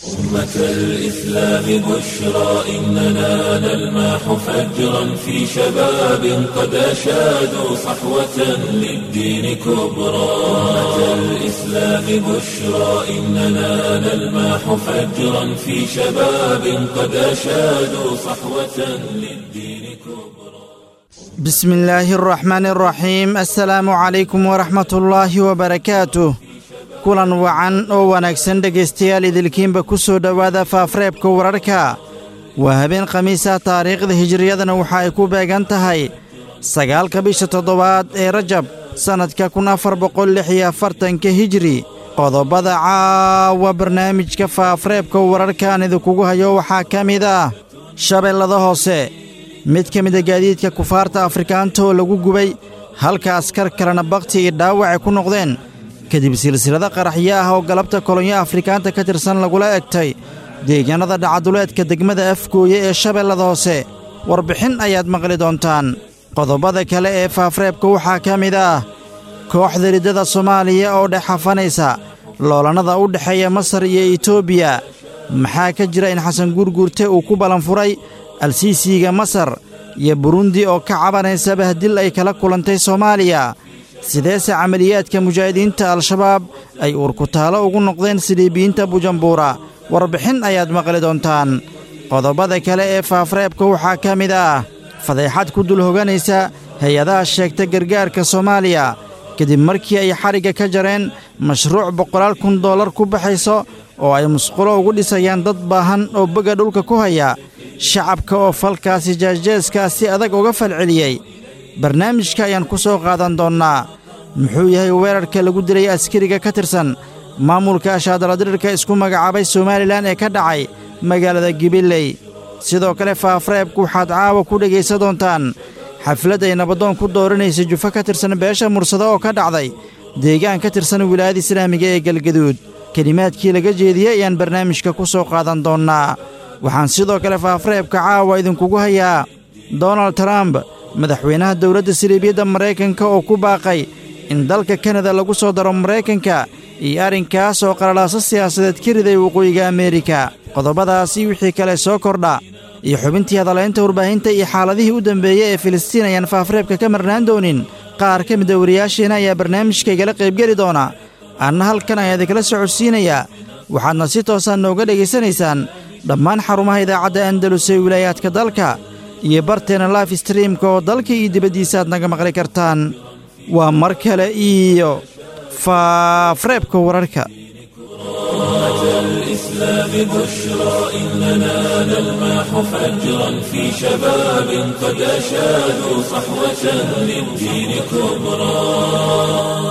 أمة الإسلام بشرى إننا نلمح فجرا في شباب قد أشادوا صحوة للدين كبرى أمة الإسلام بشرى إننا نلمح فجرا في شباب قد أشادوا صحوة للدين كبرى بسم الله الرحمن الرحيم السلaamu calaykum waraxmat ullaahi wabarakaatuh kulan wacan oo wanaagsan dhegaystayaal idilkiinba ku soo dhowaada faafreebka wararka waa habeen khamiisa taariikhda hijiriyadana waxa ay ku beegan tahay sagaalka bisha toddobaad ee rajab sannadka kun afar boqol lix iyo afartanka hijiri qodobada caawa barnaamijka faafreebka wararkaan idinkugu hayo waxaa ka mid ah shabeellada hoose mid ka mida gaadiidka kufaarta afrikaanta oo lagu gubay halka askar kalena bakhti iyo dhaawacay ku noqdeen kadib silsilada qaraxyo ah oo galabta kolonyo afrikaanta ka tirsan lagula egtay deegaannada dhacaduleedka degmada afgooye ee shabeellada hoose warbixin ayaad maqli doontaan qodobada kale ee faafreebka waxaa ka mid ah kooxda riddada soomaaliya oo dhex hafanaysa loolannada u dhexeeya masar iyo etoobiya maxaa ka jira in xasan guurguurte uu ku ballanfuray alsiisiga masar iyo burundi oo ka cabanaysa bahdil ay kala kulantay soomaaliya sideese camaliyaadka mujaahidiinta al-shabaab ay uurkutaalo ugu noqdeen siliibiyiinta bujambuura warbixin ayaad maqli doontaan qodobada kale ee faafreebka waxaa ka mid ah fadeexad ku dul hoganaysa hay-adaha sheegta gargaarka soomaaliya kadib markii ay xadhigga ka jareen mashruuc boqolaal kun dollar ku baxayso oo ay musqulo ugu dhisayaan dad baahan oo bega dhulka ku haya shacabka oo falkaasi jeesjeeskaa si adag uga falceliyey barnaamijka ayaan ku soo qaadan doonnaa muxuu yahay weerarka lagu dilay askariga ka tirsan maamulka ashaadaladirirka isku magacaabay somalilan ee ka dhacay magaalada gibiley sidoo kale faafreebku waxaad caawa ku dhegaysan doontaan xaflad ay nabadoon ku dooranaysa jufo ka tirsan beesha mursado oo ka dhacday deegaan ka tirsan wilaayada islaamiga ee galgaduud kelimaadkii laga jeediyey ayaan barnaamijka ku soo qaadan doonnaa waxaan sidoo kale faafreebka caawa idinkugu hayaa donald trump madaxweynaha dowladda siliibiyadda maraykanka oo ku baaqay in dalka kanada lagu soo daro maraykanka iyo arrinkaas oo qalalaaso siyaasadeed ka riday waqooyiga ameerika qodobadaasi wixii kale soo kordha iyo xubintii hadalaynta warbaahinta iyo xaaladihii u dambeeyey ee filistiin ayaan faafreebka ka marnaan doonin qaar ka mida wariyaasheena ayaa barnaamijka igala qaybgeli doona anna halkan ayaa idinkala socodsiinayaa waxaadna si toosaan nooga dhegaysanaysaan dhammaan xarumaha idaacadda andalus ee wilaayaadka dalka iyo barteena life streamka oo dalka iyo dibaddiisa aad naga maqli kartaan waa mar kale iyo faafreebka wararka الإسلام بشرى إننا نلمح فجرا في شباب قد أشادوا صحوة للدين كبرى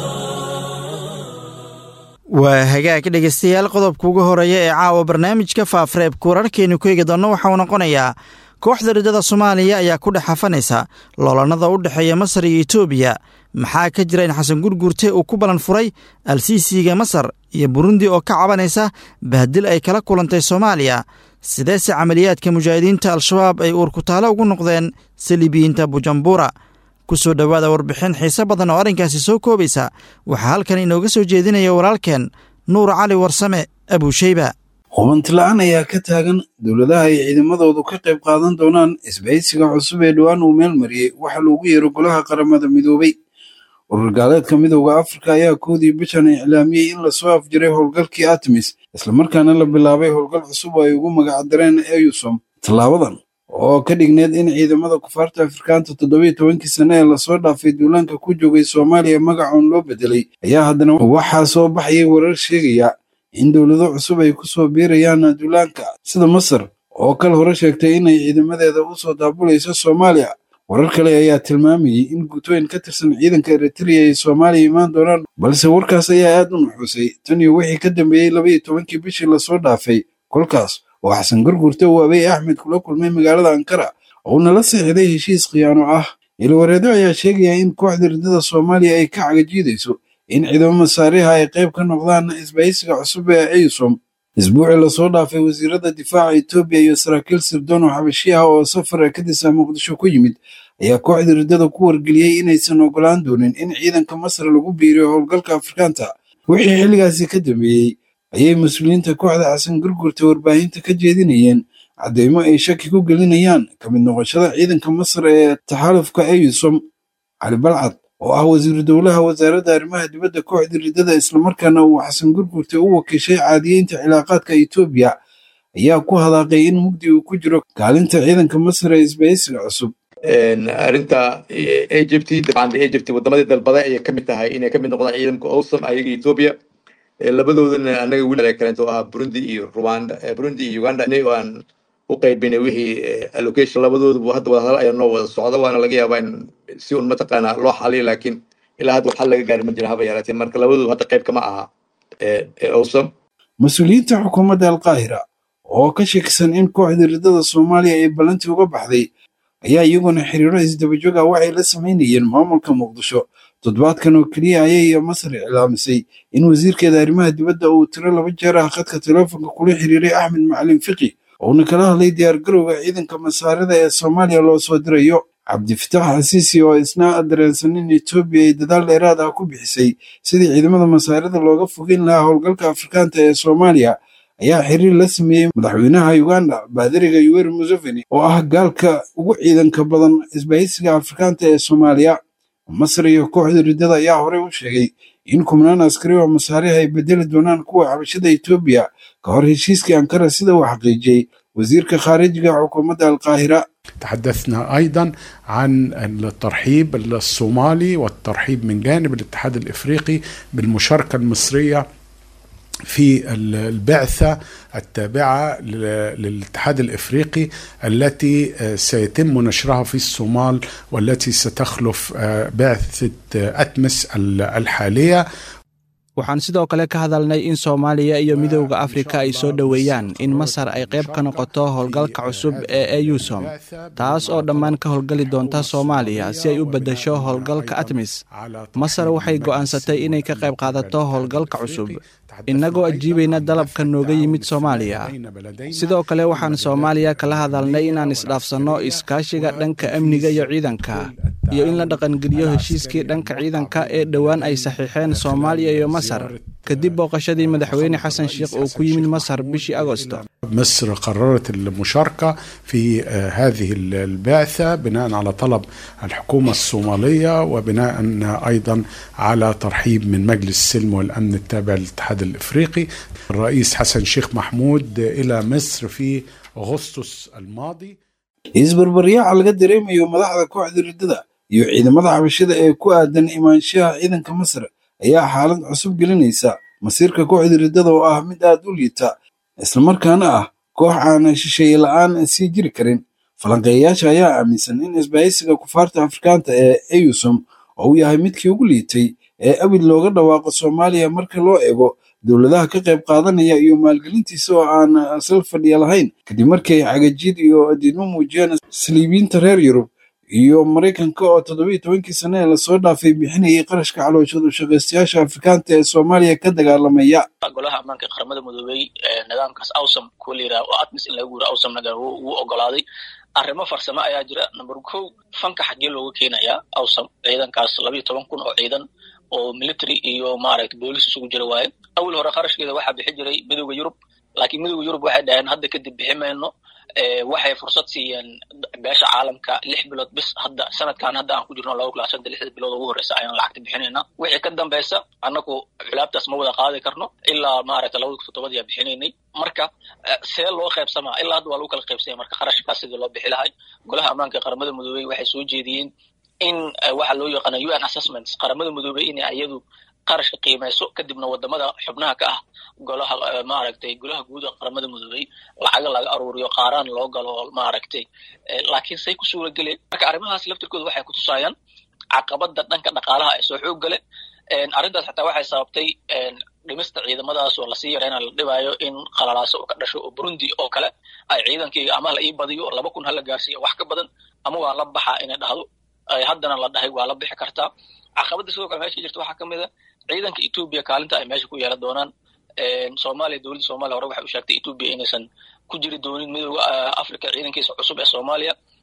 waa hagaag dhegaystayaal qodobka ugu horeeya ee caawa barnaamijka faafreebka wararkeennu ku eegi doonno waxauu noqonayaa kooxda riddada soomaaliya ayaa ku dhex hafanaysa loolannada u dhexeeya masar iyo etoobiya maxaa ka jira in xasan gurgurte uu ku ballan furay alsiisiga masar iyo burundi oo ka cabanaysa bahdil ay kala kulantay soomaaliya sideese camaliyaadka mujaahidiinta al-shabaab ay uurkutaalo ugu noqdeen saliibiyiinta bujambuura ku soo dhowaada warbixin xiise badan oo arrinkaasi soo koobaysa waxaa halkan inooga soo jeedinaya walaalkeen nuur cali warsame abuusheyba hubantila'aan ayaa ka taagan dowladaha ay ciidamadoodu ka qayb qaadan doonaan isbahaysiga cusub ee dhowaan uu meel mariyey waxa loogu yeero golaha qaramada midoobay urur gaaleedka midowda afrika ayaa koodii bishan iclaamiyey in lasoo afjiray howlgalkii artemis islamarkaana la bilaabay howlgal cusub oo ay ugu magacdareen eusom tallaabadan oo ka dhigneed in ciidamada kufaarta afrikaanta toddobiyo tobankii sane ee lasoo dhaafay duulaanka ku joogay soomaaliya magacoon loo bedelay ayaa haddana waxaa soo baxayay warar sheegaya in dowlado cusub ay ku soo biirayaan duulaanka sida masar oo kal hore sheegtay inay ciidamadeeda u soo daabulayso soomaaliya warar kale ayaa tilmaamayey in guutooyin ka tirsan ciidanka eritrea ay soomaaliya imaan doonaan balse warkaas ayaa aad u nuxuusay tan iyo wixii ka dambeeyey labaiyo tobankii bishii lasoo dhaafay kolkaas oo xasan gurgurta uu abey axmed kula kulmay magaalada ankara oo nala sixiday heshiis khiyaano ah ilwareedo ayaa sheegaya in kooxda riddada soomaaliya ay ka cagajiidayso in ciidamo masaariha ay qayb ka noqdaan isbahaysiga cusub ee eysom isbuucii lasoo dhaafay wasiirada difaaca etoobiya iyo saraakiil sirdoon oo xabashi ah oo safar kadisa muqdisho ku yimid ayaa kooxda riddada ku wargeliyey inaysan ogolaan doonin in ciidanka masar lagu biiriyo howlgalka afrikaanta wixii xilligaasi ka dambeeyey ayay mas-uuliyiinta kooxda xasan gurgurta warbaahinta ka jeedinayeen caddeymo ay shaki ku gelinayaan ka mid noqoshada ciidanka masar ee taxaalufka eyusom cali balcad oo ah wasiiru dowlaha wasaaradda arrimaha dibadda kooxda riddada islamarkaana uu xasan gurgurta u wakiishay caadiyeynta cilaaqaadka etoobiya ayaa ku hadaaqay in mugdi uu ku jiro kaalinta ciidanka masar ee isbahaysiga cusub arrinta egypt dabcan egypt wadamadii dalbaday ayay kamid tahay inay kamid noqdaan ciidanka owsam ayaga etoobiya labadoodana anaga wili kaleeto ah burundi iyo rwanda burundi iyo uganda aan u qaybinay wixii allocation labadooduba hadda wadahadal ayaa noo wada socda waana laga yaabaa in si un mataqaana loo xaliyo laakiin ilaa hadda waxal laga gaari ma jira haba yaraatee marka labadoodu hadda qayb kama aha owsam mas-uuliyiinta xukuumadda alqaahira oo ka shakisan in kooxda riddada soomaaliya ay ballantii uga baxday ayaa iyaguna xiriiro isdabajoog ah waxay la samaynayeen maamulka muqdisho toddobaadkan oo keliya ayay masar iclaamisay in wasiirkeeda arrimaha dibadda uu tiro laba jeer ah khadka teleefonka kula xiriiray axmed macalin fiqi uuna kala hadlay diyaargarowga ciidanka masaarida ee soomaaliya loo soo dirayo cabdifitaax xasiisi oo isna dareensan in etoobiya ay dadaal dheeraad ah ku bixisay sidii ciidamada masaarida looga fogeyn lahaa howlgalka afrikaanta ee soomaaliya ayaa xiriir la sameeyey madaxweynaha uganda baadiriga yuweri museveni oo ah gaalka ugu ciidanka badan isbahaysiga afrikaanta ee soomaaliya masar iyo kooxda riddada ayaa horey u sheegay in kumnaan askari oo masaariha ay bedeli doonaan kuwa xabashada etoobiya ka hor heshiiskii ankara sida uu xaqiijiyey wasiirka khaarijiga xukuumadda alqaahira تحدثنا ايضا عن الترحيب الصومالي والترحيب من جانب الاتحاد الافريقي بالمشاركه المصريه في البعثة التابعة للاتحاد الإفريقي التي سيتم نشرها في الصومال والتي ستخلف بعثة أتمس الحالية waxaan sidoo kale ka hadalnay in soomaaliya iyo midowda afrika ay soo dhoweeyaan in masar ay qayb ka noqoto howlgalka cusub ee eyusom taas oo dhammaan ka howlgali doonta soomaaliya si ay u beddesho howlgalka atmis masar waxay go'aansatay inay ka qayb qaadato howlgalka cusub innagoo ajiibayna dalabka nooga yimid soomaaliya sidoo kale waxaan soomaaliya kala hadalnay inaan isdhaafsanno iskaashiga dhanka amniga iyo ciidanka iyo in la dhaqangeliyo heshiiskii dhanka ciidanka ee dhowaan ay saxiixeen soomaaliya iyo masar kadib booqashadii madaxweyne xasan sheikh uu ku yimid masar bishii agosto مصر قررت المشاركة في هذه البعثة بناء على طلب الحكومة الصومالية وبناء أيضا على ترحيب من مجلس السلم والأمن التابع للاتحاد الإفريقي الرئيس حسن شيخ محمود إلى مصر في أغسطس الماضي isbarbaryaaca laga dareemayo madaxda kooxda riddada iyo ciidamada xabashada ee ku aadan imaanshaha ciidanka masar ayaa xaalad cusub gelinaysa masiirka kooxda riddada oo ah mid aad u liita islamarkaana ah koox aan shisheeye la'aan sii jiri karin falanqeeyayaasha ayaa aaminsan in isbahaysiga kufaarta afrikaanta ee eyusom oo uu yahay midkii ugu liitay ee abid looga dhawaaqo soomaaliya marka loo eego dowladaha ka qayb qaadanaya iyo maalgelintiisa oo aan sal fadhiya lahayn kadib markii ay cagajiid iyo diidmo muujiyeen saliibiyiinta reer yurub iyo maraykanka oo toddobiyo tobankii sane ee lasoo dhaafay bixinayay qarashka calooshadu shaqaystayaasha afrikaanta ee soomaaliya ka dagaalamaya golaha ammaanka qaramada midoobey nidaamkaas awsam kuwa la yidhaha oo atmis in laga guuro awsamna wuu ogolaaday arrimo farsamo ayaa jira number kow fanka xaggee looga keenayaa awsam ciidankaas labayo toban kun oo ciidan oo military iyo maaragta boolis isugu jira waaye awal hore qarashkeeda waxaa bixi jiray midowda yurub laakiin midowda yurub waxay dhaheen hadda kadib bixi mayno waxay fursad siiyeen beesha caalamka lix bilood bis hadda sanadkan hadda aan ku jirno laba kula shanta lixda bilood ugu horeysa ayaan lacagta bixinayna wixii ka dambeysa annagu culaabtaas ma wada qaadi karno ilaa maaragta labada kun toddobadii aa bixinaynay marka see loo qaybsamaa ilaa hadda waa lagu kala qaybsanya marka qarashkaas sidii loo bixi lahay golaha ammaanka qaramada midoobey waxay soo jeediyeen in waxa loo yaqaana u n assessments qaramada midoobey inay iyadu qarashka qiimayso kadibna wadamada xubnaha ka ah golaha maaragtay golaha guud ee qaramada midoobey lacaga laga aruuriyo qaaraan loo galo maaragtay laakiin say ku suura geleen marka arrimahaas laftirkooda waxay kutusaayaan caqabada dhanka dhaqaalaha ee soo xoog gale arrintaas xataa waxay sababtay dhimista ciidamadaas oo lasii yareyna la dhibaayo in qalalaaso oo ka dhasho oo burundi oo kale ay ciidankayga ama la ii badiyo laba kun hala gaarsiiya wax ka badan ama waa la baxaa inay dhahdo haddana la dhahay waa la bixi kartaa caqabada sidoo kale meesha jirta waxaa kamid a ciidanka etoobiya kaalinta ay meesha ku yeelan doonaan soomaaliya dowladda soomaliya hore waxay u sheegtay etoobiya inaysan ku jiri doonin midooda africa ciidankiisa cusub ee soomaaliya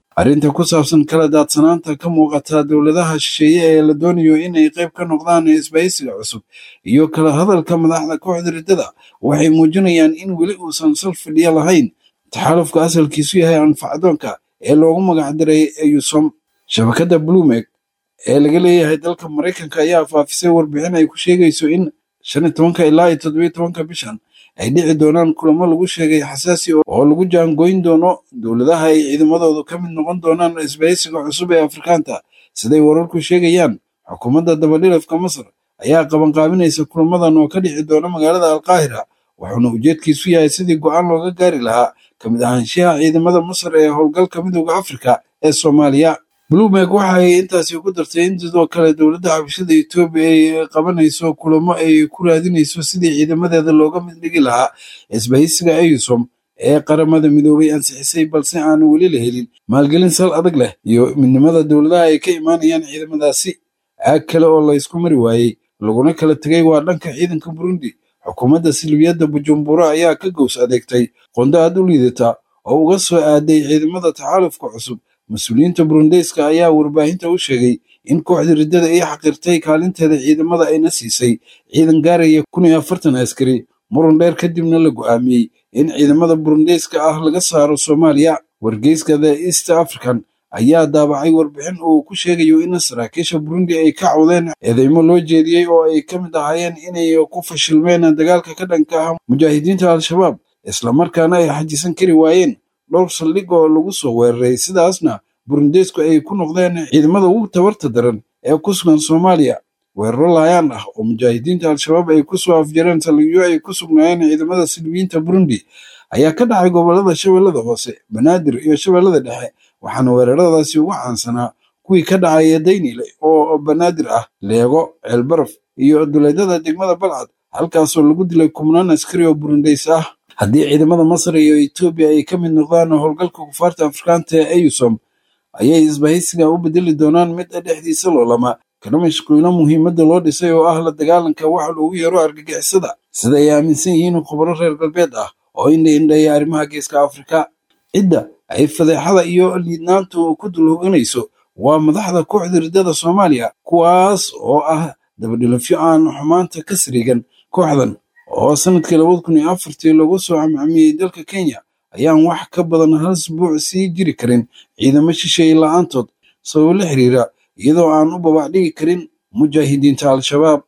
arrinta ku saabsan kala daadsanaanta ka muuqata dowladaha shisheeye ee la doonayo inay qayb ka noqdaan isbahaysiga cusub iyo kala hadalka madaxda kooxda riddada waxay muujinayaan in weli uusan sal fidhiyo lahayn taxaalufka asalkiisu yahay anfacdoonka ee loogu magacdiray eyusom shabakadda blumek ee laga leeyahay dalka maraykanka ayaa faafisay warbixin ay ku sheegayso in shan iyo tobanka ilaa iyo toddobiyo tobanka bishan ay dhici doonaan kulamo lagu sheegay xasaasi oo lagu jaangoyn doono dowladaha ay ciidamadoodu ka mid noqon doonaan isbahaysiga cusub ee afrikaanta siday wararku sheegayaan xukuumadda dabadhilafka masar ayaa qabanqaabinaysa kulamadan oo ka dhici doona magaalada alqaahira wuxuuna ujeedkiisu yahay sidii go'aan looga gaari lahaa ka mid ahaanshaha ciidamada masar ee howlgalka midooda afrika ee soomaaliya blumek waxa ay intaasi ku dartay in sidoo kale dowladda xabashada etoobiya ay qabanayso kulamo ay ku raadinayso sidii ciidamadeeda looga mid dhigi lahaa isbahaysiga eyusom ee qaramada midoobay ansixisay balse aan weli la helin maalgelin sal adag leh iyo midnimada dowladaha ay ka imaanayaan ciidamadaasi aag kale oo laysku mari waayey laguna kala tegay waa dhanka ciidanka burundi xukuumadda silbiyadda bujumbura ayaa ka gows adeegtay qondo aad u liidata oo uga soo aaday ciidamada taxaalufka cusub mas-uuliyiinta burundeyska ayaa warbaahinta u sheegay in kooxda riddada ay xaqirtay kaalinteeda ciidamada ayna siisay ciidan gaaraya kun iyo afartan askari muran dheer kadibna la go'aamiyey in ciidamada burundeyska ah laga saaro soomaaliya wargeyska the east african ayaa daabacay warbixin uu ku sheegayo in saraakiisha burundi ay ka cawdeen eedeymo loo jeediyey oo ay ka mid ahaayeen inay ku fashilmeen dagaalka ka dhanka ah mujaahidiinta al-shabaab islamarkaana ay xajisan kari waayeen dhowr saldhig oo lagu soo weeraray sidaasna burundeysku ay ku noqdeen ciidamada ugu tabarta daran ee ku sugan soomaaliya weeraro laayaan ah oo mujaahidiinta al-shabaab ay kusoo afjareen saldhigyo ay ku sugnaayeen ciidamada silbiyiinta burundi ayaa ka dhacay gobolada shabeellada hoose banaadir iyo shabeellada dhexe waxaana weeraradaasi ugu caansanaa kuwii ka dhacaya daynile oo banaadir ah leego ceelbaraf iyo duleedada degmada balcad halkaasoo lagu dilay kubnaan askari oo burundeys ah haddii ciidamada masar iyo etoobiya ay ka mid noqdaan howlgalka kufaarta afrikaanta ee eyusom ayay isbahaysiga u bedeli doonaan mid dhexdiisa loolama kana mashquulina muhiimadda loo dhisay oo ah la dagaalanka waxa loogu yeero argagixisada sida ay aaminsan yihiin khubaro reer galbeed ah oo indha indheeya arrimaha geeska afrika cidda ay fadeexada iyo liidnaantu ku dulhoganayso waa madaxda kooxda riddada soomaaliya kuwaas oo ah dabadhilafyo aan xumaanta ka sariigan kooxdan oo sanadkii labada kun iyo afartii lagu soo camcamiyey dalka kenya ayaan wax ka badan hal isbuuc sii jiri karin ciidamo shisheeye la-aantood sababo la xiriira iyadoo aan u babac dhigi karin mujaahidiinta al-shabaab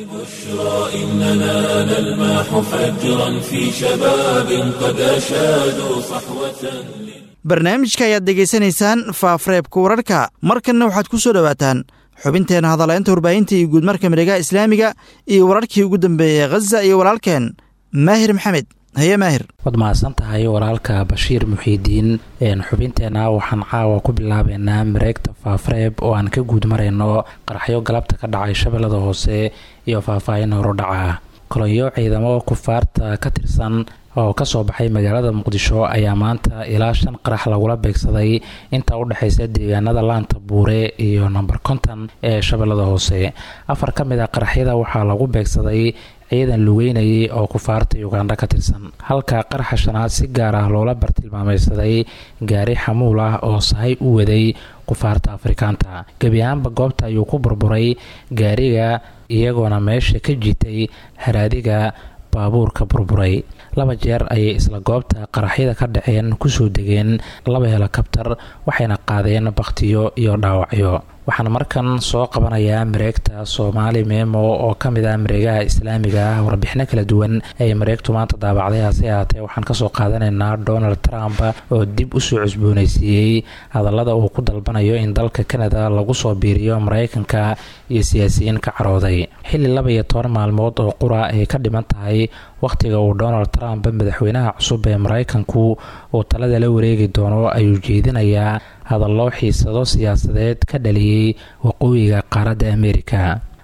بشرى إننا نلمح فجرا في شباب قد أشادوا صحوة barnaamijka ayaad degaysanaysaan faafreebka wararka markanna waxaad ku soo dhowaataan xubinteena hadalaynta warbaahinta iyo guudmarka miregaha islaamiga iyo wararkii ugu dambeeyey khaza iyo walaalkeen maahir maxamed haye maahir waad mahadsan tahay walaalka bashiir muxiidiin xubinteena waxaan caawa ku bilaabeynaa mareegta faafreeb oo aan ka guud marayno qaraxyo galabta ka dhacay shabeellada hoose iyo faahfaahin horudhaca kolonyo ciidamo kufaarta ka tirsan oo kasoo baxay magaalada muqdisho ayaa maanta ilaa shan qarax lagula beegsaday inta u dhexeysa deegaanada laanta buure iyo nomber konton ee shabeellada hoose afar ka mid a qaraxyada waxaa lagu beegsaday ciidan lugeynayay oo kufaarta ugandha ka tirsan halka qaraxa shanaad si gaar ah loola bartilmaameysaday gaari xamuul ah oo sahay u waday kufaarta afrikaanta gebi ahaanba goobta ayuu ku burburay gaariga iyagoona meesha ka jitay haraadiga baabuurka burburay laba jeer ayay isla goobta qaraxyada ka dhaceen kusoo degeen laba helikabtar waxayna qaadeen bakhtiyo iyo dhaawacyo waxaan markan soo qabanayaa mareegta soomaali memo oo ka mid ah mareegaha islaamiga ah warbixino kala duwan ay mareegtu maanta daabacday hase ahaatee waxaan kasoo qaadanaynaa donald trump oo dib usoo cusbooneysiiyey hadallada uu ku dalbanayo in dalka canada lagu soo biiriyo mareykanka iyo siyaasiyiin ka carooday xilli laba iyo toban maalmood oo qura ay ka dhiman tahay wakhtiga uu donald trump madaxweynaha cusub ee mareykanku uu talada la wareegi doono ayuu jeedinayaa hadallo xiisado siyaasadeed ka dhaliyey waqooyiga qaaradda amerika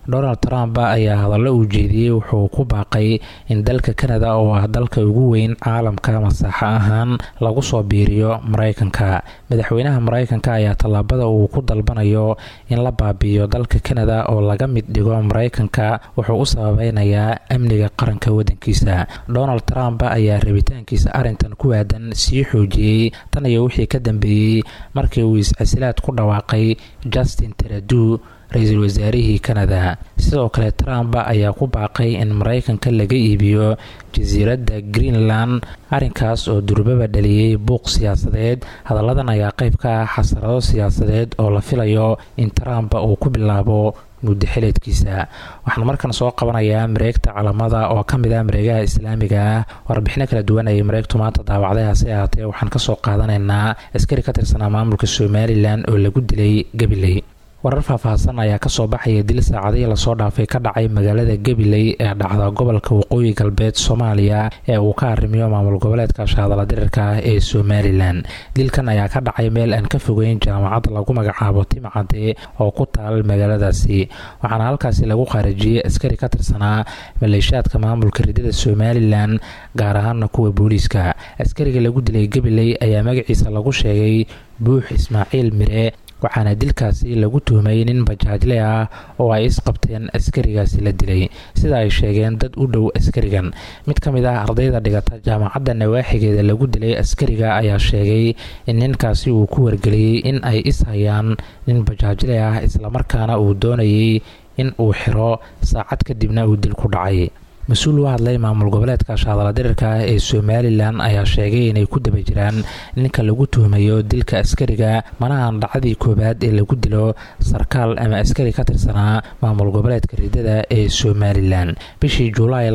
donald trump ayaa hadallo uu jeediyey wuxuu ku baaqay in dalka kanada oo ah dalka ugu weyn caalamka masaaxo ahaan lagu soo biiriyo maraykanka madaxweynaha maraykanka ayaa tallaabada uu ku dalbanayo in la baabi'iyo dalka kanada oo laga mid dhigo maraykanka wuxuu u sababeynayaa amniga qaranka wadankiisa donald trump ayaa rabitaankiisa arrintan ku aadan sii xoojiyey tan iyo wixii ka dambeeyey markii uu is-casilaad ku dhawaaqay justin teradu ra-iisul wasaarihii kanada sidoo kale trump ayaa ku baaqay in maraykanka laga iibiyo jasiiradda greenland arrinkaas oo durbaba dhaliyey buuq siyaasadeed hadalladan ayaa qayb ka ah xasarado siyaasadeed oo la filayo in trump uu ku bilaabo muddo xileedkiisa waxaan markan soo qabanayaa mareegta calamada oo ka mid ah mareegaha islaamiga ah warbixino kala duwan ayay mareegtu maanta daawacday hase ahaatee waxaan kasoo qaadanaynaa askari ka tirsanaa maamulka somalilan oo lagu dilay gabiley warar faahfaahsan ayaa kasoo baxaya dil saacadihii lasoo dhaafay ka dhacay magaalada gabiley ee dhacda gobolka waqooyi galbeed soomaaliya ee uu ka arrimiyo maamul goboleedka shaadala dirirka ah ee somalilan dilkan ayaa ka dhacay meel aan ka fogeyn jaamacad lagu magacaabo timcade oo ku taal magaaladaasi waxaana halkaasi lagu khaarijiyey askari ka tirsanaa maleeshiyaadka maamulka ridada somalilan gaar ahaana kuwa booliiska askariga lagu dilay gabiley ayaa magaciisa lagu sheegay buux ismaaciil mire waxaana dilkaasi lagu tuhmay nin bajaajle ah oo ay isqabteen askarigaasi la dilay sida ay sheegeen dad u dhow askarigan mid ka mid ah ardayda dhigata jaamacadda nawaaxigeeda lagu dilay askariga ayaa sheegay in ninkaasi uu ku wargeliyey in ay ishayaan nin bajaajle ah islamarkaana uu doonayay in uu xiro saacad kadibna uu dil ku dhacay mas-uul u hadlay maamul goboleedka shaadala dirirka ah ee somalilan ayaa sheegay inay ku daba jiraan ninka lagu tuhmayo dilka askariga manahan dhacdii koowaad ee lagu dilo sarkaal ama askari ka tirsanaa maamul goboleedka ridada ee somalilan bishii julaay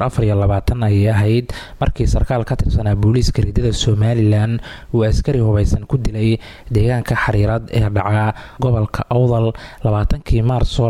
ayay ahayd markii sarkaal ka tirsanaa booliiska ridada somalilan uu askari hubaysan ku dilay deegaanka xariirad ee dhaca gobolka awdal labaatankii maarso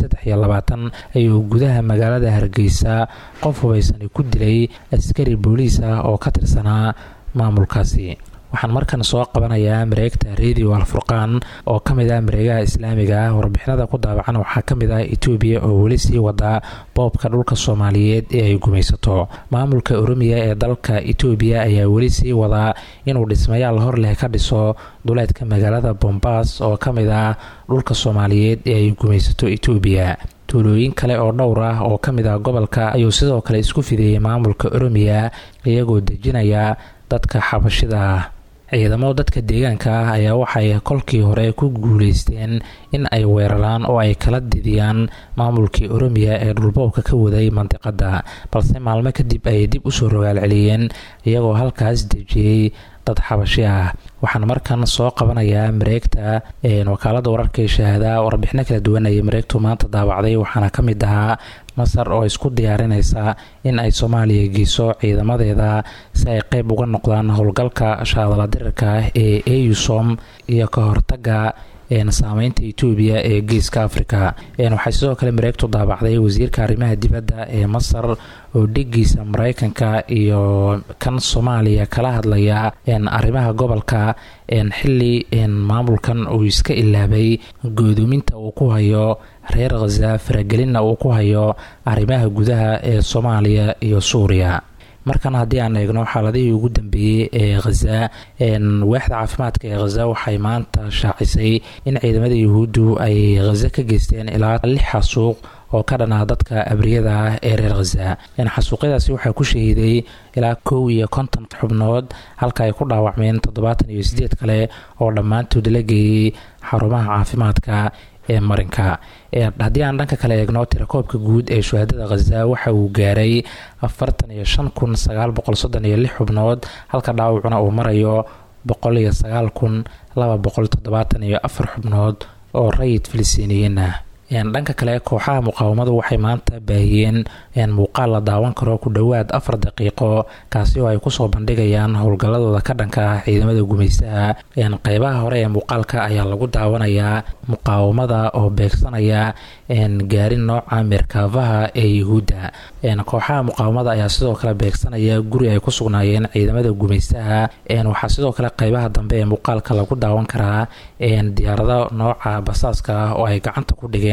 ayuu gudaha magaalada hargeysa qof hubaysani ku dilay askari booliis ah oo ka tirsanaa maamulkaasi waxaan markan soo qabanayaa mareegta radio alfurqaan oo ka mid ah mareegaha islaamiga ah warbixinada ku daabacan waxaa ka mid ah etoobiya oo weli sii wada boobka dhulka soomaaliyeed ee ay gumaysato maamulka oromiya ee dalka etoobiya ayaa weli sii wadaa inuu dhismayaal hor leh ka dhiso duleedka magaalada bombaas oo ka mid ah dhulka soomaaliyeed ee ay gumaysato etoobiya tuulooyin kale oo dhowr ah oo ka mid ah gobolka ayuu sidoo kale isku fideeyey maamulka oromiya iyagoo dejinaya dadka xabashida ah ciidamo dadka deegaanka ah ayaa waxay kolkii hore ku guuleysteen in ay weeraraan oo ay kala didiyaan maamulkii oromiya ee dhulboobka ka waday mandiqada balse maalmo kadib ayay dib usoo rogaal celiyeen iyagoo halkaas dejiyey dad xabashi ah waxaan markan soo qabanayaa mareegta wakaalada wararka shahaada warbixino kala duwan ayay mareegtu maanta daawacday waxaana ka mid ahaa masar oo isku diyaarinaysa in ay soomaaliya geyso ciidamadeeda si ay qeyb uga noqdaan howlgalka shaadala dirirka ah ee eusom iyo ka hortaga saameynta etoobiya ee geeska africa waxay sidoo kale mareegtu daabacday wasiirka arrimaha dibadda ee masar oo dhigiisa mareykanka iyo kan soomaaliya kala hadlaya arrimaha gobolka xili maamulkan uu iska ilaabay goodoominta uu ku hayo reer khaza faragelinna uu ku hayo arrimaha gudaha ee soomaaliya iyo suuriya markan haddii aan eegno xaaladihii ugu dambeeyey ee khaza waaxda caafimaadka ee khaza waxay maanta shaacisay in ciidamada yuhuuddu ay khaza ka geysteen ilaa lix xasuuq oo ka dhanaa dadka abriyada ah ee reer khaza xasuuqyadaasi waxaa ku shahiiday ilaa kow iyo konton xubnood halka ay ku dhaawacmeen toddobaatan iyo sideed kale oo dhammaantood la geeyey xarumaha caafimaadka ee marinka haddii aan dhanka kale eegno tirakoobka guud ee shuhaadada khaza waxa uu gaaray afartan iyo shan kun sagaal boqol soddon iyo lix xubnood halka dhaawacuna uu marayo boqol iyo sagaal kun laba boqol toddobaatan iyo afar xubnood oo rayid filistiiniyiin ah dhanka kale kooxaha muqaawamadu waxay maanta baahiyeen muuqaal la daawan karo ku dhowaad afar daqiiqo kaasi oo ay kusoo bandhigayaan howlgalladooda ka dhanka ah ciidamada gumaystaha qeybaha hore ee muuqaalka ayaa lagu daawanayaa muqaawamada oo beegsanaya gaarin nooca meerkaafaha ee yuhuudda kooxaha muqaawamada ayaa sidoo kale beegsanaya guri ay ku sugnaayeen ciidamada gumaystaha waxaa sidoo kale qeybaha dambe ee muuqaalka lagu daawan karaa diyaarado nooca basaaska ah oo ay gacanta ku dhigeen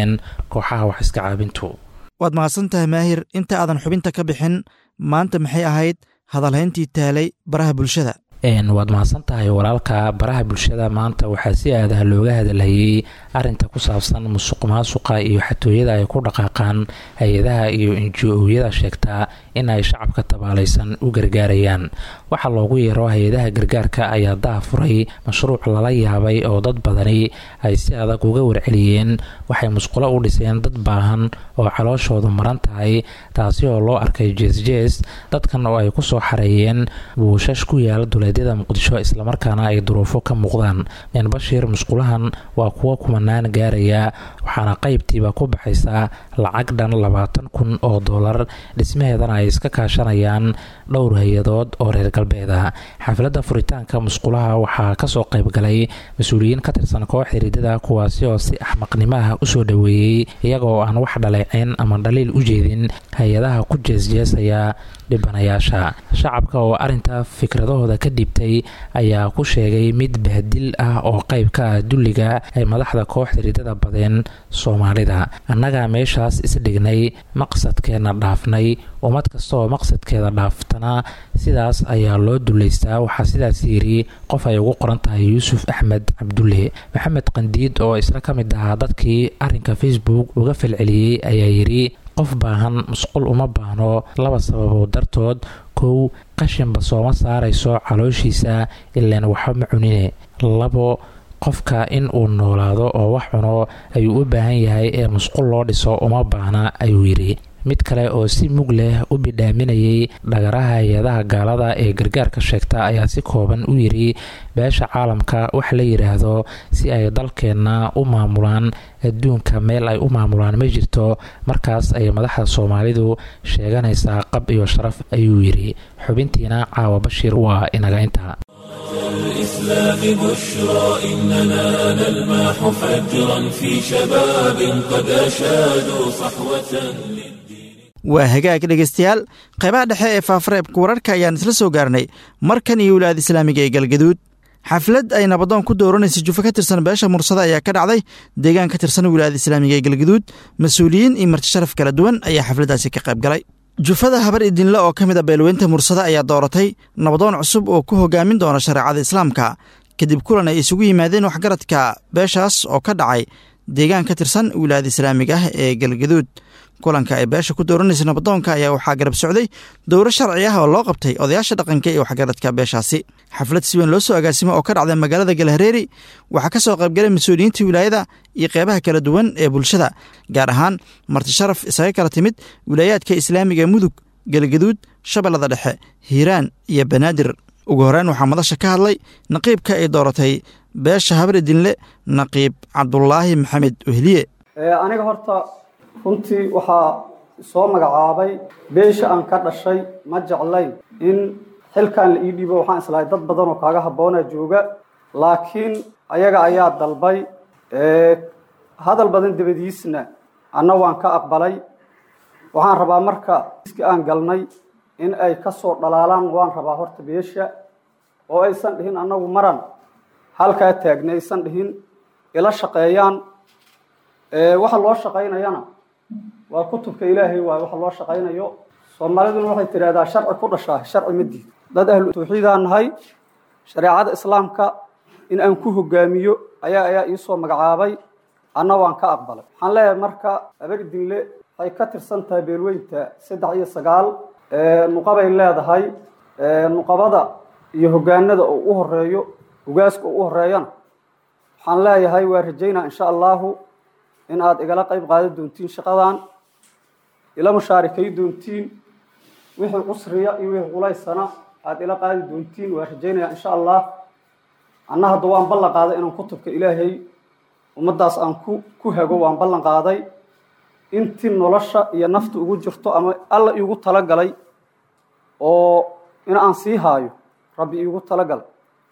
sameeyeen kooxaha wax iska caabintu waad mahadsan tahay maahir inta aadan xubinta ka bixin maanta maxay ahayd hadalhayntii taalay baraha bulshada waad mahadsan tahay walaalka baraha bulshada maanta waxaa si aadaha looga hadalhayey arinta ku saabsan musuq maasuqa iyo xatooyada ay ku dhaqaaqaan hay-adaha iyo inji-ooyada sheegtaa in ay shacabka tabaalaysan u gargaarayaan waxaa loogu yeero hay-adaha gargaarka ayaa daha furay mashruuc lala yaabay oo dad badani ay si adag uga warceliyeen waxay musqulo u dhiseen dad baahan oo calooshoodu maran tahay taasi oo loo arkay jees-jees dadkan oo ay kusoo xareeyeen buushash ku yaala duleedyada muqdisho islamarkaana ay duruufo ka muuqdaan meen bashiir musqulahan waa kuwo kumanaan gaaraya waxaana qaybtiiba ku baxaysaa lacag dhan labaatan kun oo doolar dhismaheedana ay iska kaashanayaan dhowr hay-adood oo reer galbeeda xafladda furitaanka musqulaha waxaa kasoo qaybgalay mas-uuliyiin ka tirsan koox xiridada kuwaasi oo si axmaqnimaha usoo dhoweeyey iyaga oo aan wax dhaleeceyn ama dhaliil u jeedin hay-adaha ku jeesjeesaya dhibanayaasha shacabka oo arinta fikradahooda ka dhibtay ayaa ku sheegay mid bahdil ah oo qayb ka ah dulliga ay madaxda kooxda ridada badeen soomaalida annagaa meeshaas isdhignay maqsadkeenna dhaafnay ummad kasta oo maqsadkeeda dhaaftana sidaas ayaa loo dullaystaa waxaa sidaas yidhi qof ay ugu qoran tahay yuusuf axmed cabdulle maxamed qandiid oo isna ka mid ahaa dadkii arinka facebook uga falceliyey ayaa yidhi qof baahan musqul uma baahno laba sababood dartood kow qashinba sooma saarayso calooshiisa ilaan waxba ma cunine labo qofka in uu noolaado oo wax cuno ayuu u baahan yahay ee musqul loo dhiso uma baahna ayuu yidhi mid kale oo si mug leh u bidhaaminayay dhagaraha hay-adaha gaalada ee gargaarka sheegta ayaa si kooban u yidhi beesha caalamka wax la yidhaahdo si ay dalkeenna u maamulaan adduunka meel ay u maamulaan ma jirto markaas ay madaxda soomaalidu sheeganaysaa qab iyo sharaf ayuu yidhi xubintiina caawa bashiir waa inaga intaa الإسلام بشرى إننا نلمح فجرا في شباب قد أشادوا صحوة waa hagaag dhegaystayaal qaybaha dhexe ee faafareebka wararka ayaan isla soo gaarnay markan iyo wilaayada islaamiga ee galgaduud xaflad ay nabadoon ku dooranaysa jufo ka tirsan beesha mursada ayaa ka dhacday deegaan ka tirsan wilaayada islaamiga ee galgaduud mas-uuliyiin iyo marti sharaf kala duwan ayaa xafladdaasi ka qayb galay jufada habar idinle oo ka mid a beelweynta mursada ayaa dooratay nabadoon cusub oo ku hogaamin doona shareecada islaamka kadib kulan ay isugu yimaadeen waxgaradka beeshaas oo ka dhacay deegaan ka tirsan wilaayada islaamiga ah ee galgaduud kulanka ay beesha ku dooranaysa nabadoonka ayaa waxaa garab socday dowro sharci ah oo loo qabtay odayaasha dhaqanka iyo waxgaradka beeshaasi xaflad si weyn loo soo agaasimo oo ka dhacday magaalada galhareeri waxaa ka soo qaybgalay mas-uuliyiinta wilaayada iyo qeybaha kala duwan ee bulshada gaar ahaan marti sharaf isaga kala timid wilaayaadka islaamiga mudug galgaduud shabeellada dhexe hiiraan iyo banaadir ugu horeyn waxaa madasha ka hadlay naqiibka ay dooratay beesha habridinle naqiib cabdulaahi maxamed wehliye aniga horta runtii waxaa soo magacaabay beesha aan ka dhashay ma jeclayn in xilkan la ii dhiibo waxaan islahay dad badan oo kaaga habboona jooga laakiin ayaga ayaa dalbay hadal badan dabadiisna anna waan ka aqbalay waxaan rabaa marka iski aan galnay in ay ka soo dhalaalaan waan rabaa horta beesha oo aysan dhihin annagu maran halkaa taagna aysan dhihin ila shaqeeyaan waxa loo shaqaynayana waa kutubka ilaahay waay waxa loo shaqaynayo soomaaliduna waxay tidhahdaa sharci ku dhashaa sharci ma diid dad ahlu tawxiidaan nahay shareecada islaamka in aan ku hogaamiyo ayaa ayaa iisoo magacaabay anna waan ka aqbalay waxaan leeyahay marka aberdinle waxay ka tirsan tahay beelweynta saddex iyo sagaal nuqabay leedahay nuqabada iyo hogaanada oo u horeeyo hogaaska oo u horeeyana waxaan leeyahay waa rajaynaa insha allahu in aada igala qayb qaadan doontiin shaqadan ila mushaarikay doontiin wixii cusriya iyo wixii qulaysana aada ila qaadi doontiin waa rajaynaya insha allah anna hadda waan ballan qaaday inaan kutubka ilaahay ummaddaas aan ku ku hago waan ballan qaaday intii nolosha iyo nafta ugu jirto ama alla iigu talagalay oo in aan sii haayo rabbi iigu talagalay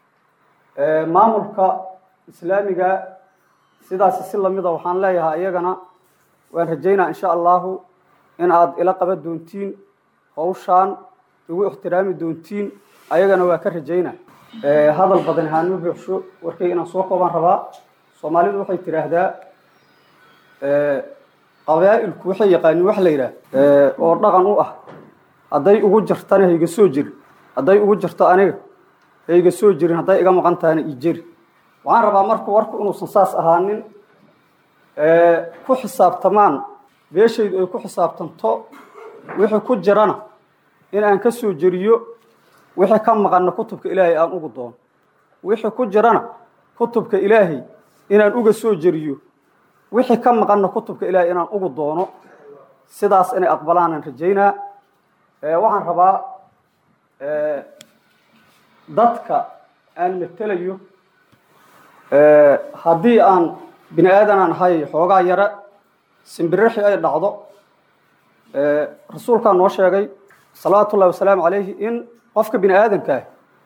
maamulka islaamiga sidaasi si lamida waxaan leeyahay iyagana waan rajaynaa insha allahu in aada ila qaban doontiin hawshaan igu ixtiraami doontiin ayagana waa ka rajaynaa hadal badan haanma buuxsho warkay inaan soo koobaan rabaa soomaalidu waxay tidhaahdaa qabaa'ilku waxay yaqaanin wax la yidhaah oo dhaqan u ah hadday ugu jirtana hayga soo jirin hadday ugu jirto aniga hayga soo jirin hadday iga maqan tahana ii jeri waxaan rabaa marka warku inuusan saas ahaanin ku xisaabtamaan beeshaydu ay ku xisaabtanto wixii ku jirana in aan ka soo jeriyo wixii ka maqanna kutubka ilaahay aan ugu doono wixii ku jirana kutubka ilaahay inaan uga soo jeriyo wixii ka maqanna kutubka ilaahay inaan ugu doono sidaas inay aqbalaanaan rajaynaa waxaan rabaa dadka aan matelayo haddii aan bini aadan aan ahay xoogaa yare simbirixi ay dhacdo rasuulkaa noo sheegay salawaatu ullahi wasalaamu calayhi in qofka bini aadanka ah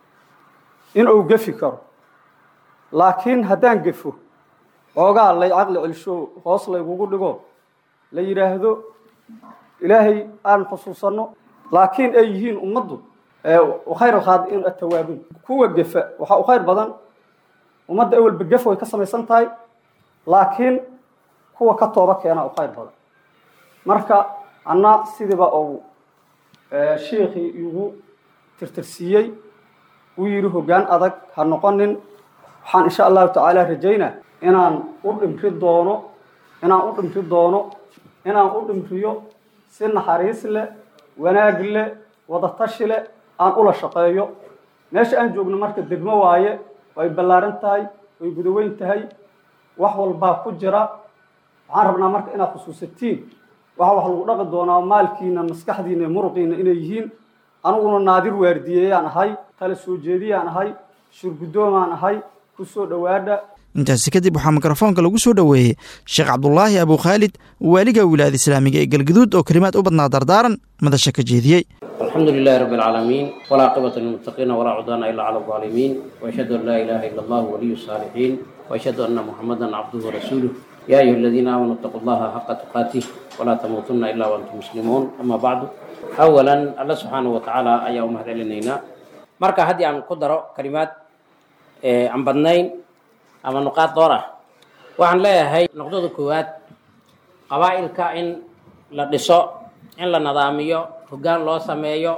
in uu gefi karo laakiin haddaan gefo xoogaa lay caqli celsho hoos laygugu dhigo la yidhaahdo ilaahay aan xusuusanno laakiin ay yihiin ummaddu khayr alkhaadiin atawaabiin kuwa gefa waxaa u khayr badan ummadda awalba gef way ka samaysan tahay laakiin kuwa ka tooba keena u khayr badan marka anna sidiiba uu shiikhii igu tirtirsiiyey uu yidhi hoggaan adag ha noqonin waxaan insha allahu tacaala rajaynaa inaan u dhimri doono inaan u dhimri doono inaan u dhimriyo si naxariis leh wanaag leh wadatashi leh aan ula shaqeeyo meesha aan joogno marka degmo waaye way ballaaran tahay way gudaweyn tahay wax walbaa ku jira waxaan rabnaa marka inaad khusuusatiin waxa wax lagu dhaqi doonaa maalkiina maskaxdiina iyo muruqiina inay yihiin aniguna naadir waardiyeeyaan ahay tala soo jeediyaan ahay shurgudoomaan ahay ku soo dhowaadha intaasi kadib waxaa mikrofoonka lagu soo dhoweeyey sheekh cabdulaahi abu khaalid waaliga wilaayada islaamiga ee galgaduud oo kelimaad u badnaa dardaaran madasha ka jeediyey الحمد لله رب العالمين ولا عقبة للمتقين ولا عدوان إلا على الظالمين وأشهد أن لا إله إلا الله ولي الصالحين وأشهد أن محمدا عبده ورسوله يا أيها الذين آمنوا اتقوا الله حق تقاته ولا تموتن إلا وأنتم مسلمون أما بعد أولا الله سبحانه وتعالى أيها أمهد إلينا مركا هدي عن قدرة كلمات عن بدنين أما نقاط دورة وعن لا هي نقطة كوات قبائل كائن لدسو إن لنظاميو hoggaan loo sameeyo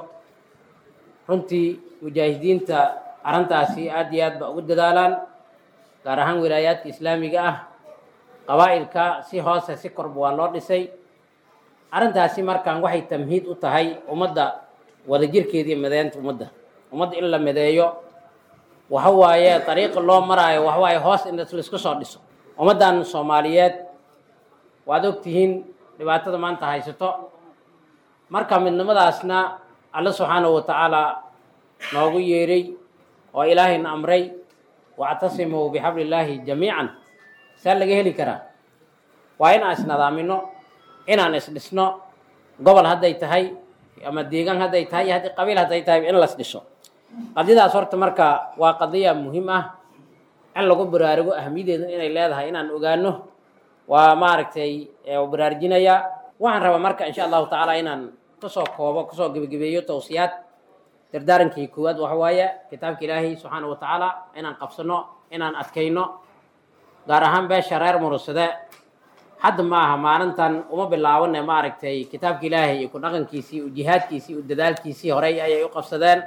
runtii mujaahidiinta arrintaasi aad iyo aad ba ugu dadaalaan gaar ahaan wilaayaadka islaamiga ah qabaa'ilka si hoose si korba waa loo dhisay arrintaasi markaan waxay tamhiid u tahay ummadda wadajirkeeda iyo mideynta ummadda ummadda in la mideeyo waxa waaye dariiqa loo maraayo waxa waaye hoos in laisku soo dhiso ummaddan soomaaliyeed waad ogtihiin dhibaatada maanta haysato marka midnimadaasna alle subxaanahu wa tacaala noogu yeeray oo ilaahayna amray wactasimuu bixabli illaahi jamiican saa laga heli karaa waa inaan isnadaamino inaan isdhisno gobol hadday tahay ama deegaan hadday tahay iyo haddii qabiil hadday tahay in las dhiso qadiyadaas horta marka waa qadiya muhiim ah in lagu baraarugo ahmiyadeedu inay leedahay inaan ogaano waa maaragtay baraarujinayaa waxaan rabaa marka insha allahu tacaala inaan kusoo koobo kusoo gebagabeeyo tawsiyaad dardaarankii koowaad waxa waaye kitaabka ilaahay subxaana wa tacaala inaan qabsano inaan adkayno gaar ahaan beesha reer murusade hadda ma aha maalintan uma bilaabane maaragtay kitaabka ilaahay iyo ku dhaqankiisii iyo jihaadkiisii iyo dadaalkiisii horey ayay u qabsadeen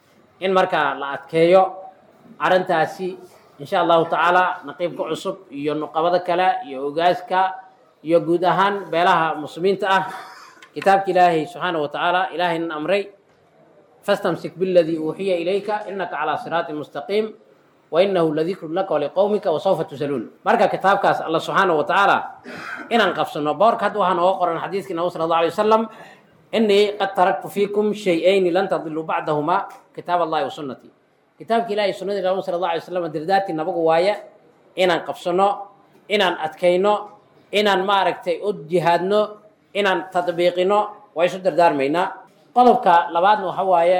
in markaa la adkeeyo arrintaasi insha allahu tacaala naqiibka cusub iyo nuqabada kale iyo ogaaska iyo guud ahaan beelaha muslimiinta ah kitaabka ilaahay subxaana wa tacaala ilaahaynan amray fastamsik biladii uuxiya ilayka inaka calaa siraatin mustaqiim wainahu ladikru laka waliqowmika wasawfa tusaluun marka kitaabkaas alla subxaana wa tacaala inaan qabsano boorka hadda waxaa nooga qoran xadiiskii nabi sala allah alay wasalam inii qad taraktu fiikum shay-ayni lan tadiluu bacdahuma kitaab allahi wa sunnatii kitaabka ilahay sunnadii nabi sala allah alay wasalam dirdaartii nabagu waaye inaan qabsano inaan adkayno inaan maaragtay u jihaadno inaan tadbiiqino waa isu dardaarmaynaa qodobka labaadna waxa waaye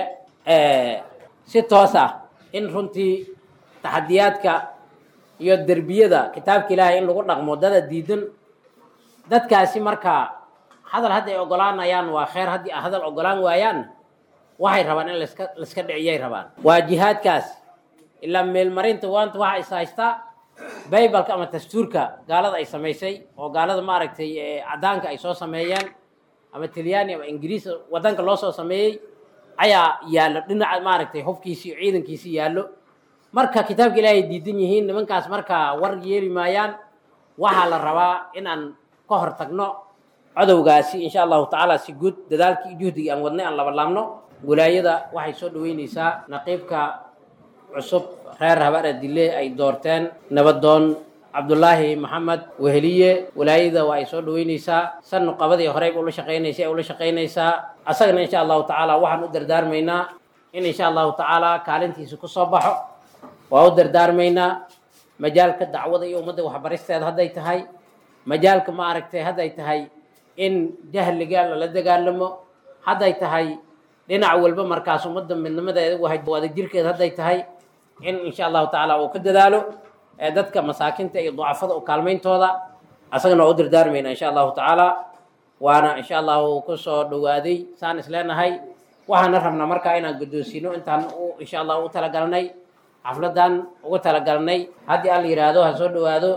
si toos ah in runtii taxadiyaadka iyo derbiyada kitaabka ilaahay in lagu dhaqmo dada diidan dadkaasi markaa hadal hadday ogolaanayaan waa kheyr haddii hadal ogolaan waayaan waxay rabaan in laska laiska dhiciyay rabaan waa jihaadkaas ilaa meelmarinta waanta waxa is haystaa baybalka ama dastuurka gaalada ay samaysay oo gaalada maaragtay caddaanka ay soo sameeyeen ama talyaani ama ingiriis waddanka loo soo sameeyey ayaa yaallo dhinaca maaragtay hubkiisi iyo ciidankiisi yaallo marka kitaabka ilaahay diidan yihiin nimankaas marka war yeeli maayaan waxaa la rabaa in aan ka hor tagno codowgaasi insha allahu tacaala si guud dadaalkii juhdigii aan wadnay aan labalaabno wilaayada waxay soo dhaweyneysaa naqiibka cusub reer habaara dile ay doorteen nabadoon cabdulaahi maxamed weheliye wilaayada waa ay soo dhaweyneysaa san nuqabadii horeyba ula shaqeynaysay ay ula shaqeynaysaa asagana insha allahu tacaala waxaan u dardaarmaynaa in insha allahu tacaala kaalintiisa kusoo baxo waa u dardaarmaynaa majaalka dacwada iyo ummadda waxbaristeeda hadday tahay majaalka ma aragtay hadday tahay in jahliga lala dagaalamo hadday tahay dhinac walba markaas ummadda midnimadeeda wadajirkeeda hadday tahay in insha allahu tacaala uu ka dadaalo ee dadka masaakinta iyo ducafada u kaalmayntooda asagana waa u dardaarmayna insha allahu tacaala waana insha allahu ku soo dhowaaday saan isleenahay waxaana rabnaa markaa inaan guddoonsiino intaan insha allah u talagalnay xafladan ugu talagalnay haddii aan la yidhaahdo ha soo dhowaado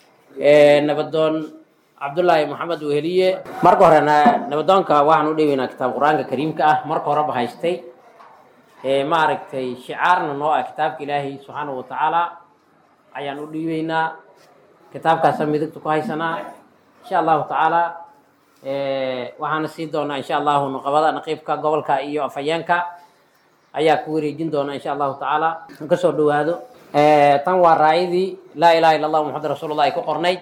nabadoon cabdullaahi maxamed weheliye marka hore nabadoonka waxaan u dheweynaa kitaab qur-aanka kariimka ah marka horeba haystay maaragtay shicaarna noo ah kitaabka ilaahay subxaanahu watacaala ayaan u dhiibeynaa kitaabkaasa midigta ku haysanaa insha allahu tacaala waxaana sii doonaa insha allahu nuqabada naqiibka gobolka iyo afhayeenka ayaa ku wareejin doona insha allahu tacaala kasoo dhowaado tan waa raayadii laa ilaha illa allah muxamad rasuulullah ay ku qornayd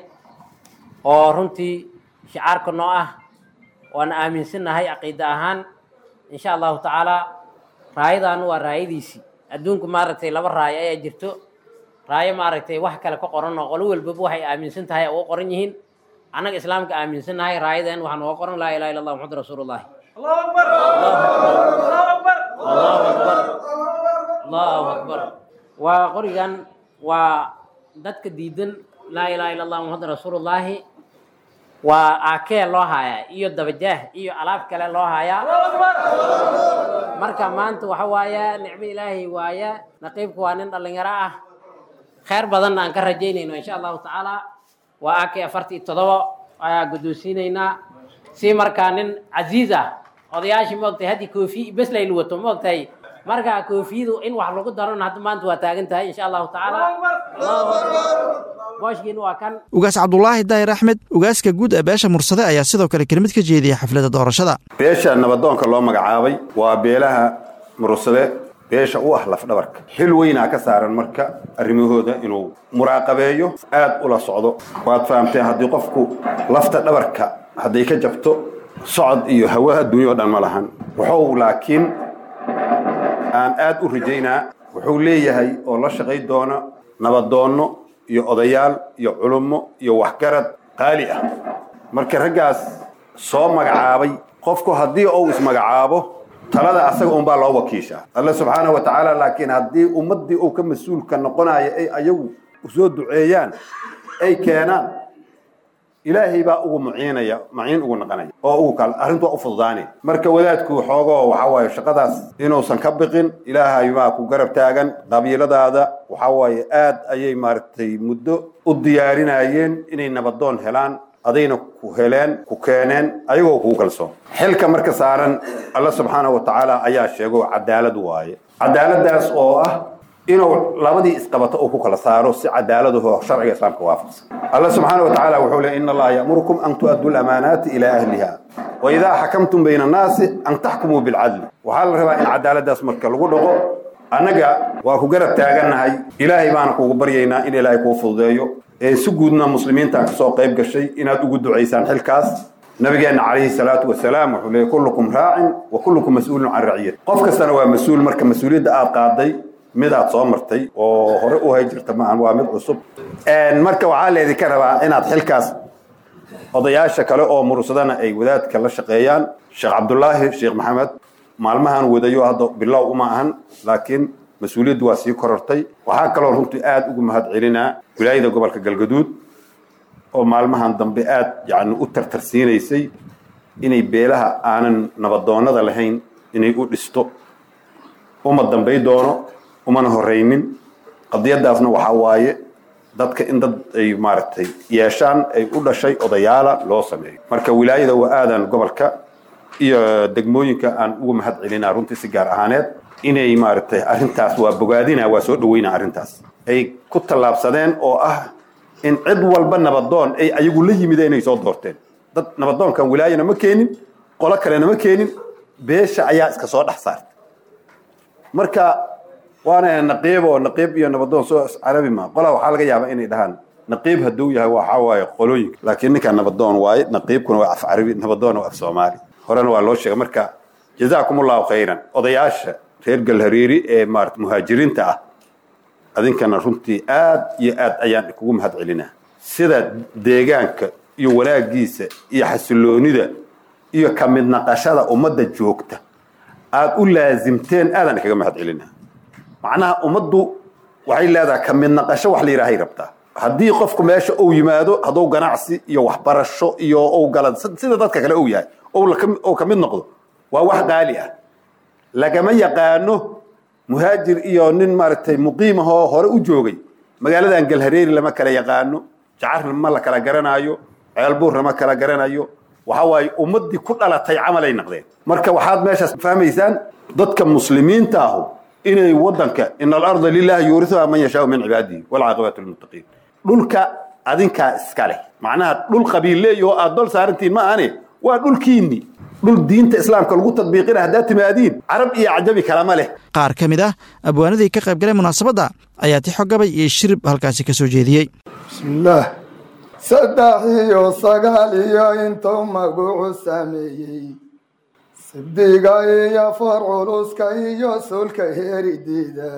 oo runtii shicaarka noo ah waana aaminsannahay caqiida ahaan insha allahu tacaala raayadan waa raayadiisii adduunku maaragtay laba raayo ayaa jirto raayo maaragtay wax kale ka qoran oo qolo walbaba waxay aaminsan tahay uga qoran yihiin annaga islaamka aaminsannahay raayadan waxaan uga qoran laa ilaha illa allah muxamad rasuulullahi allahu akbar waa qorigan waa dadka diidan laa ilaha illa allah muxamad rasuulullaahi waa aakee loo haayaa iyo dabajaah iyo alaab kale loo haayaa marka maanta waxa waaya nicmo ilaahay waaya naqiibku waa nin dhallinyaro ah kheyr badanna aan ka rajaynayno insha allahu tacaala waa aakee afartii todoba ayaa guddoonsiinaynaa si markaa nin casiiz ah odayaashii maogtahay haddii koofi bes laylu wato maogtahay marka koofiyadu in wax lagu darona hadda maanta waa taagan tahay insha allahu tacaala booshkiin waa kan ugaas cabdulaahi daahir axmed ugaaska guud ee beesha mursade ayaa sidoo kale kelmid ka jeediyay xafladda doorashada beesha nabadoonka loo magacaabay waa beelaha mursade beesha u ah lafdhabarka xil weynaa ka saaran marka arrimahooda inuu muraaqabeeyo aad ula socdo waad fahamteen haddii qofku lafta dhabarka hadday ka jabto socod iyo hawa adduunya o dhan ma lahan wuxuu laakiin aan aad u rajaynaa wuxuu leeyahay oo la shaqay doona nabadoonno iyo odayaal iyo culummo iyo waxgarad qaali ah marka raggaas soo magacaabay qofku haddii uu ismagacaabo talada asaga unbaa loo wakiishaa alle subxaanahu wa tacaala laakiin haddii ummaddii uu ka mas-uulka noqonayo ay ayagu usoo duceeyaan ay keenaan ilaahay baa ugu muciinaya maciin ugu naqanaya oo ugu kal arrintu waa u fududaanay marka wadaadku xoogoo waxaa waaye shaqadaas inuusan ka biqin ilaahay baa ku garab taagan qabiiladaada waxaa waaye aad ayay maaragtay muddo u diyaarinayeen inay nabadoon helaan adayna ku heleen ku keeneen ayagoo kugu kalsoon xilka marka saaran alla subxaanahu wa tacaala ayaa sheego cadaalad waaye cadaaladaas oo ah inuu labadii isqabato uu ku kala saaro si cadaaladaho sharciga islaamka waafaqsan alla subxaana wa tacaala wuxuu leey ina allaha ya'murukum an tu'addu lamaanaati ilaa ahliha wa idaa xakamtum bayna annaasi an taxkumuu bilcadli waxaa la rabaa in cadaaladaas marka lagu dhaqo annaga waa ku garab taagannahay ilaahay baana kugu baryaynaa in ilaahay kuu fududeeyo ee si guudna muslimiinta kasoo qayb gashay inaad ugu ducaysaan xilkaas nabigeenna calayhi salaatu wasalaam wuxuu leeyay kullukum raacin wa kullukum mas-uulun can raciyat qof kastana waa mas-uul marka mas-uuliyadda aad qaaday midaad soo martay oo hore u hay jirta maahan waa mid cusub marka waxaa leedinka rabaa inaad xilkaas odayaasha kale oo mursadana ay wadaadka la shaqeeyaan sheekh cabdulaahi sheekh maxamed maalmahan wadayo hadda bilow uma ahan laakiin mas-uuliyaddu waa sii korortay waxaa kaloo runtii aad ugu mahad celinaa wilaayada gobolka galgaduud oo maalmahan dambe aad yani u tartarsiinaysay inay beelaha aanan nabadoonnada lahayn inay u dhisto uma dambay doono umana horaynin qadiyadaasna waxaa waaye dadka in dad ay maaragtay yeeshaan ay u dhashay odayaala loo sameeyo marka wilaayada waa aadan gobolka iyo degmooyinka aan ugu mahad celinaa runtii si gaar ahaaneed inay maaragtay arrintaas waa bogaadina waa soo dhaweynaa arrintaas ay ku tallaabsadeen oo ah in cid walba nabadoon ay ayagu la yimideen inay soo doorteen dad nabadoonkan wilaayana ma keenin qolo kalena ma keenin beesha ayaa iska soo dhex saartay marka waana naqiib oo naqiib iyo nabadoon soo carabi ma qola waxaa laga yaabaa inay dhahaan naqiib hadduu yahay waxaa waaye qolooyinka laakiin ninkan nabadoon waaye naqiibkuna waa af carabi nabadoon waa af soomaali horena waa loo sheegay marka jazaakum allahu khayran odayaasha reer galhareeri ee maarata muhaajiriinta ah adinkana runtii aad iyo aad ayaan kugu mahad celinaa sida deegaanka iyo wanaagiisa iyo xasiloonida iyo ka mid naqashada ummadda joogta aad u laasimteen aadaan kaga mahad celinaa macnaha ummaddu waxay leedahay ka mid naqasho wax la yidhaahay rabtaa haddii qofku meesha uu yimaado hadduu ganacsi iyo waxbarasho iyo uu gala sida dadka kale uu yahay ou ka mid noqdo waa wax qaali ah lagama yaqaano muhaajir iyo nin maaragtay muqiim ahoo hore u joogay magaaladan galhareeri lama kala yaqaano jacarna ma la kala garanaayo ceelbuurna ma kala garanayo waxa waaye ummaddii ku dhalatay camalay naqdeen marka waxaad meeshaas fahmaysaan dadka muslimiinta ahu inay waddanka in alarda lilahi yuurisuha man yashaau min cibaadihi walcaaqibatu lilmuttaqiin dhulka adinkaa iska leh macnaha dhul qabiilleey oo aad dol saarantiin ma ahane waa dhulkiinni dhul diinta islaamka lagu tadbiiqina haddaad timaadiin carab iyo cajabi kalama leh qaar ka mid ah abwaanadii ka qayb galay munaasabadda ayaa tixo gabay iyo shirib halkaasi ka soo jeediyey bismillaah saddex iyo sagaal iyo intuu magucu sameeyey sabdiga iyo far culuska iyo sulka heerideeda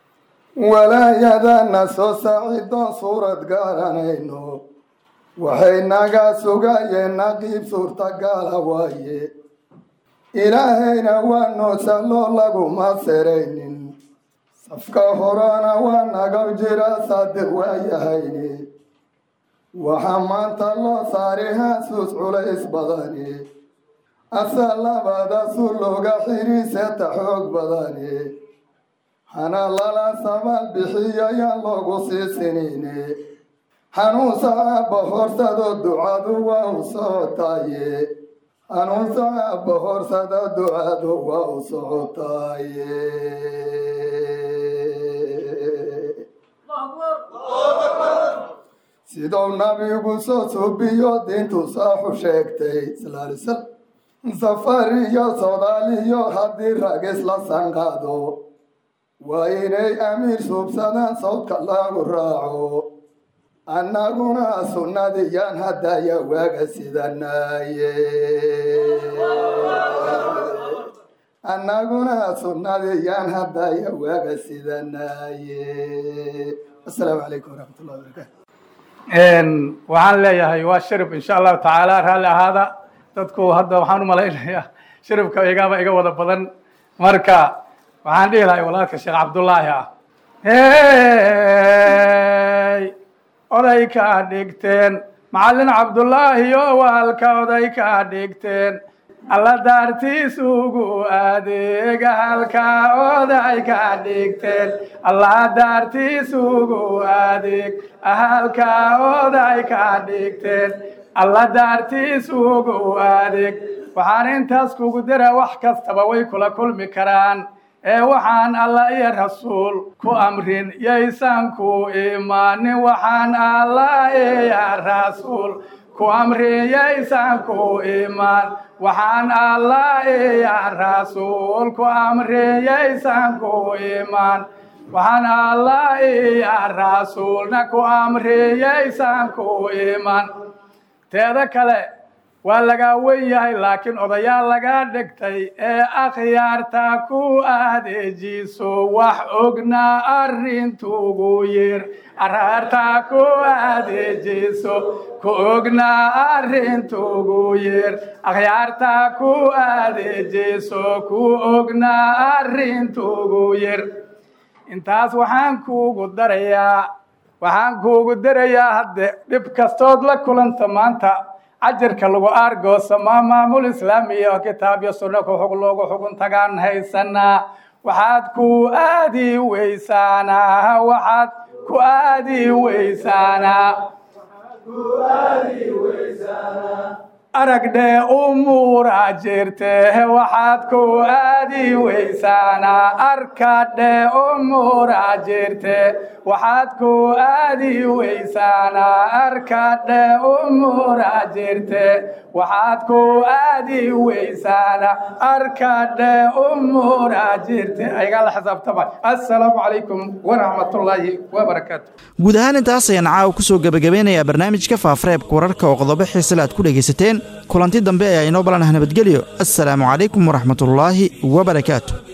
walaayadana soo saacidoon suurad garanayno waxay naga sugayeen naqiib suurtagala waaye ilaahayna waa noo salloo laguma seraynin safka horena waa naga jira saadiq waayahayne waxaa maanta loo saaray haasuus culays badane asa labada su looga xiriiseta xoog badane hana lala sabaal bixiyo yaan loogu sii sinine hanuunsa aabba horsado ducadu waa u socotaaye hanuunsa aabba horsado ducadu waa u socotaaye siduu nabigu soo suubiyo diintu saaxu sheegtay salaalsal safar iyo soodaaliyo haddii ragis la sanqaado waa inay amiir suubsadaan sawdka lagu raaco annaguna sunnadiyaan haddaya waaga sidanaye annaguna sunnadiyaan haddaya waaga sidanaye asalaamu calaykum waraxmatullahi wabarakaatu waxaan leeyahay waa shirib insha allahu tacaala raalli ahaada dadku hadda waxaan u malaynayaa shiribka igaaba iga wada badan marka waxaan dhihi lahay walaalka sheekh cabdullaahi ah hey oday kaa dhigteen macallin cabdullaahi oo waalka oday kaa dhigteen alla daartiisugu adeega halkaa oday kaa dhigteen alla daartiisugu adeeg halkaa oday kaa dhigteen alla daartiisugu adeeg waxaan intaas kugu dira wax kastaba way kula kulmi karaan ee waxaan alla iyo rasuul ku amrin yaysan ku imaanin waxaan alla iyo rasuul ku amrin yaysan ku imaan waxaan alla iyo rasuul ku amrin yaysan ku imaan waxaan alla iyo rasuulna ku amrin yaysan ku imaan teeda kale waa lagaa wen yahay laakiin odayaal lagaa dhigtay ee akhyaarta ku adeejiso wax ognaa arrintugu yir araarta ku adeejiso ku ognaa arrintugu yir akhyaarta ku adeejiso ku ognaa arrintugu yir intaas waxaan kuugu darayaa waxaan kuugu darayaa hadde dhib kastood la kulanta maanta cajarka lagu aargoosa maa maamul islaamiya oo kitaab iyo sunno ku xug loogu xugun tagaan haysanaa waxaad ku aadi weysaanaa waxaad ku aadi weysaana aragdhee umuura jirte waxaad ku aadi weysaanaa arkadhee umuura jirte waxaad ku aadi weysaanaa arkadhee umuura jirte waxaad ku aadi weysaanaa arkadhee umuura jirte aygaa la xisaabtama assalaamu calaykum waraxmatullaahi wabarakaatu guud ahaan intaas ayaan caawa ku soo gebagabeynayaa barnaamijka faafareebka wararka oo qodobo xiisale aad ku dhegaysateen kulanti dambe ayaa inoo balanaha nabadgelyo assalaamu calaykum waraxmatullaahi wabarakaatu